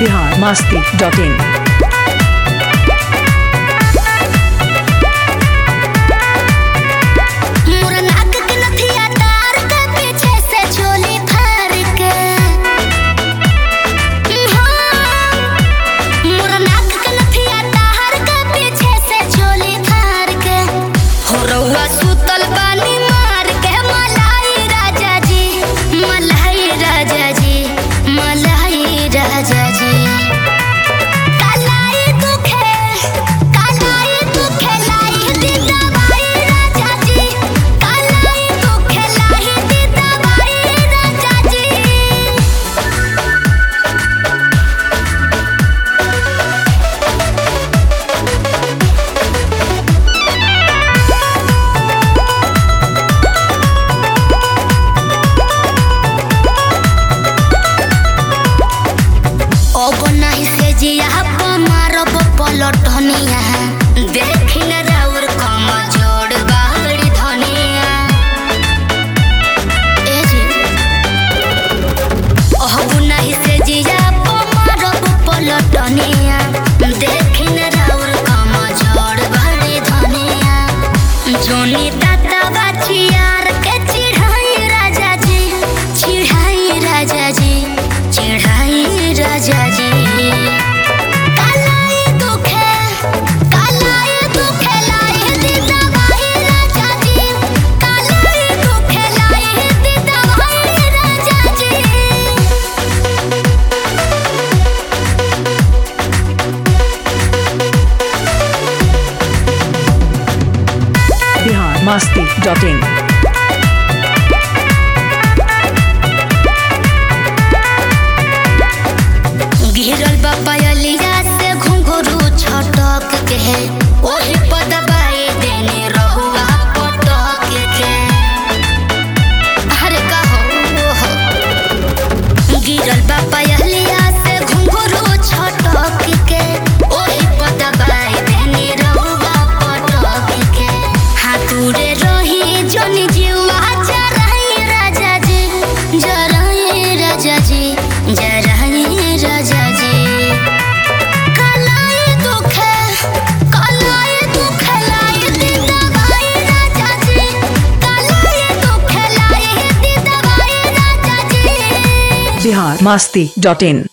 Bihar Masti dot in मोर नाक के नथिया तार के पीछे से चोली फाड़ के हाँ। मोर नाक के नथिया तार के पीछे से चोली फाड़ के हो रउआ सुतल बानी मार के मलाई राजा जी मलाई राजा जी मलाई राजा जी कालाई दुखे कालाई दुखे लाई दी दवाई राजा जी कालाई दुखे लाई दी दवाई राजा जी अब नहीं से जिया मारब पलटनिया देखिन राउर कम जोड़ बाहरी धनिया ए जी अब नहीं से जिया मारब पलटनिया देखिन राउर कम जोड़ बाहरी धनिया जोनी दाता बाचियार के चिढ़ाई राजा जी चिढ़ाई राजा जी चिढ़ाई राजा जी कालाई दुखे कालाई दुखे लाई दी दवाई राजा जी कालाई दुखे लाई दी दवाई राजा जी बिहार मास्ती डॉट इन गिरल बपयलिया से घुंघरू छटक के ओही पदबाई देने रहुआ पटक के अरे कहो हो गिरल बपयलिया से घुंघरू छटक के ओही पदबाई देने रहुआ पटक के हाथुरे रही जोनी जीवा जराई राजा जी जराई राजा जी जराई राजा जी कलाई दुखे कलाई दुखे लाई दी दवाई राजा जी कलाई दुखे लाई दी दवाई राजा जी बिहार मास्ती डॉट इन